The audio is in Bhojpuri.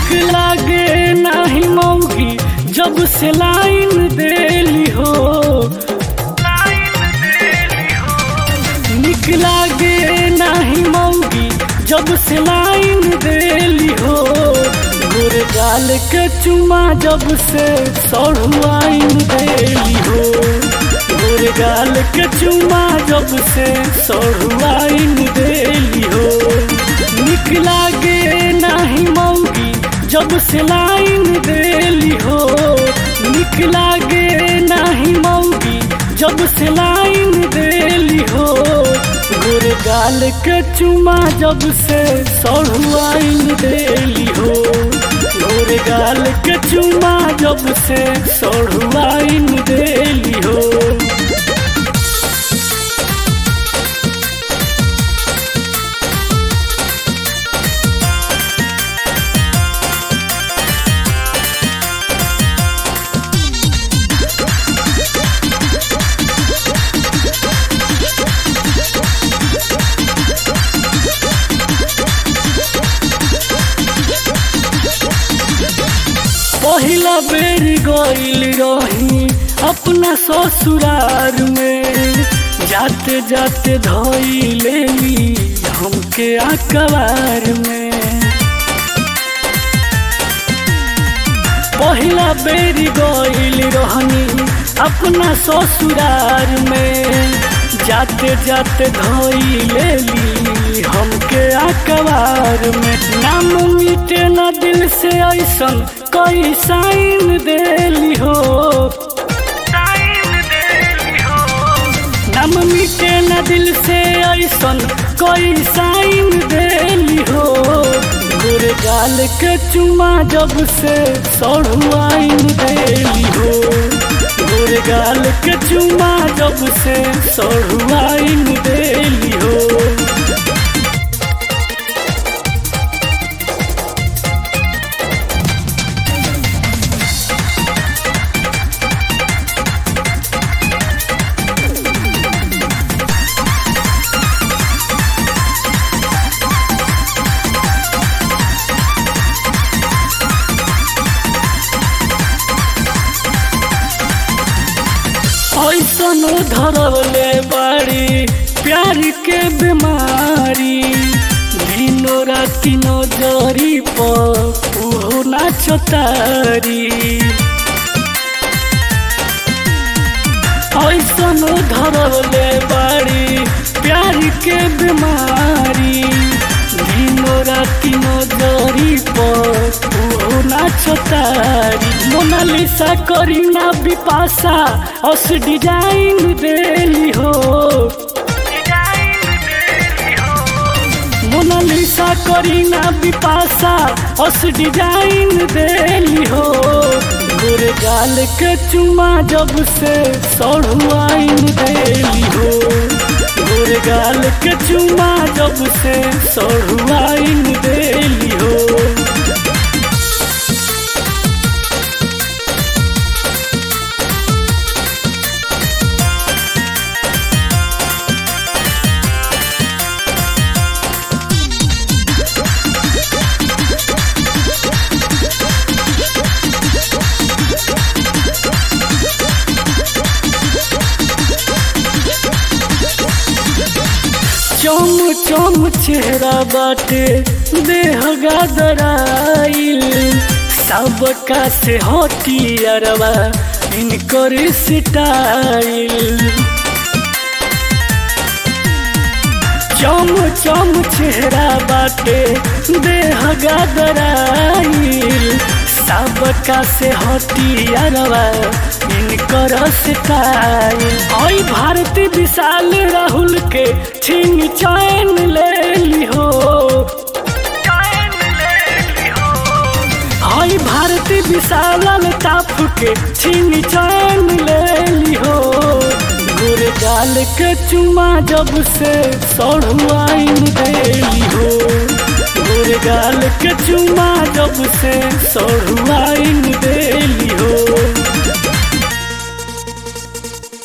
निक लागे नाही मौगी जब से लाइन देली हो निक लागे नाही मौगी जब से लाइन देली हो गोर गाल के चुमा जब से सढ़ुआइन देली हो गोर गाल के चुमा जब से सढ़ुआइन देली हो निक लागे नाही मौगी जब से लाइन देली हो निक लागे नाही मौगी जब से लाइन देली हो गोर गाल के चुमा जब से सढ़ुआइन देली हो गोर गाल के चुमा जब से सढ़ुआइन देली हो पहिला बेर गईल रही अपना ससुरार में जाते जाते धोई लेली हमके अखबार में पहिला बेर गईल रहनी अपना ससुरार में जाते जाते धोई लेली हमके अखबार में नाम मिटे न दिल से ऐसन कई साइन देली हो नाम मिटे न दिल से ऐसन कई साइन देली हो गोर गाल के चुमा जब से सढ़ुआइन देली हो गोर गाल के चुमा जब से सढ़ुआइन देली हो ऐसन धरवले बाड़ी प्यार के बीमारी दिनो राति नजरी पर उहो नाचतारी ऐसन धरवले बाड़ी प्यार के बीमारी दिनो राति नजरी पर उहो नाचतारी मोनालिसा करीना बिपाशा अस डिजाइन देली हो मोनालिसा करीना बिपाशा अस डिजाइन देली हो गोर गाल के चुमा जब से सढ़ुआइन देली हो गोर गाल के चुमा जब से सढ़ुआइन देली हो चम चम चेहरा बाटे देह गादराइल सबका से हटियारवा इनकर स्टाइल चम चम चेहरा बाटे देह गादराइल सबका से हटियारवा इनकर स्टाइल आई भारती विशाल राहुल के छीन चैन ले ली हो आई भारती विशाल ताप के छीन चैन ले ली हो गोर गाल के चुमा जब से सढ़ुआइन देली हो गोर गाल के चुमा जब से सढ़ुआइन दे